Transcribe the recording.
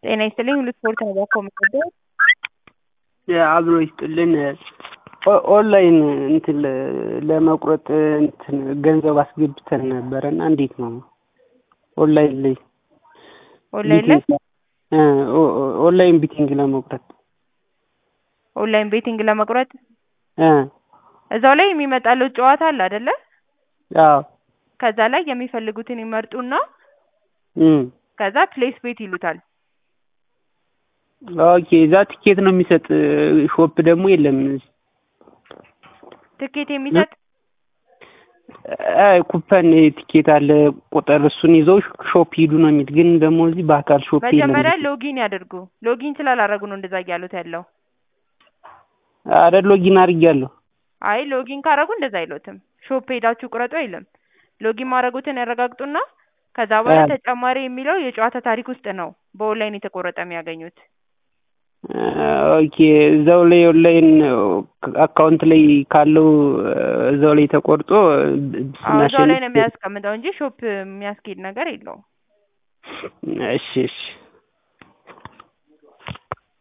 ጤና ይስጥልኝ ሁሉ ስፖርት ነው ባኮ የምወደው አብሮ ይስጥልን ኦንላይን እንትን ለመቁረጥ እንትን ገንዘብ አስገብተን ነበረ እና እንዴት ነው ኦንላይን ላይ ኦንላይን ላይ ኦንላይን ቢቲንግ ለመቁረጥ ኦንላይን ቤቲንግ ለመቁረጥ እ እዛው ላይ የሚመጣለው ጨዋታ አለ አይደለ? አዎ ከዛ ላይ የሚፈልጉትን ይመርጡና እም ከዛ ፕሌስ ቤት ይሉታል። ኦኬ እዛ ትኬት ነው የሚሰጥ ሾፕ ደግሞ የለም ትኬት የሚሰጥ እ ኩፐን ትኬት አለ ቁጥር እሱን ይዘው ሾፕ ሂዱ ነው የሚል ግን ደግሞ እዚህ በአካል ሾፕ የለም መጀመሪያ ሎጊን ያድርጉ። ሎጊን ስላላረጉ ነው እንደዛ እያሉት ያለው። አረ ሎጊን አድርጌያለሁ አይ ሎጊን ካረጉ እንደዛ አይሉትም። ሾፕ ሄዳችሁ ቁረጡ አይልም። ሎጊን ማድረጉትን ያረጋግጡና ከዛ በኋላ እ ተጨማሪ የሚለው የጨዋታ ታሪክ ውስጥ ነው በኦንላይን የተቆረጠ የሚያገኙት። ኦኬ እዛው ላይ ኦንላይን አካውንት ላይ ካለው እዛው ላይ ተቆርጦ አዎ እዛው ላይ ነው የሚያስቀምጠው እንጂ ሾፕ የሚያስኬድ ነገር የለውም። እሺ እሺ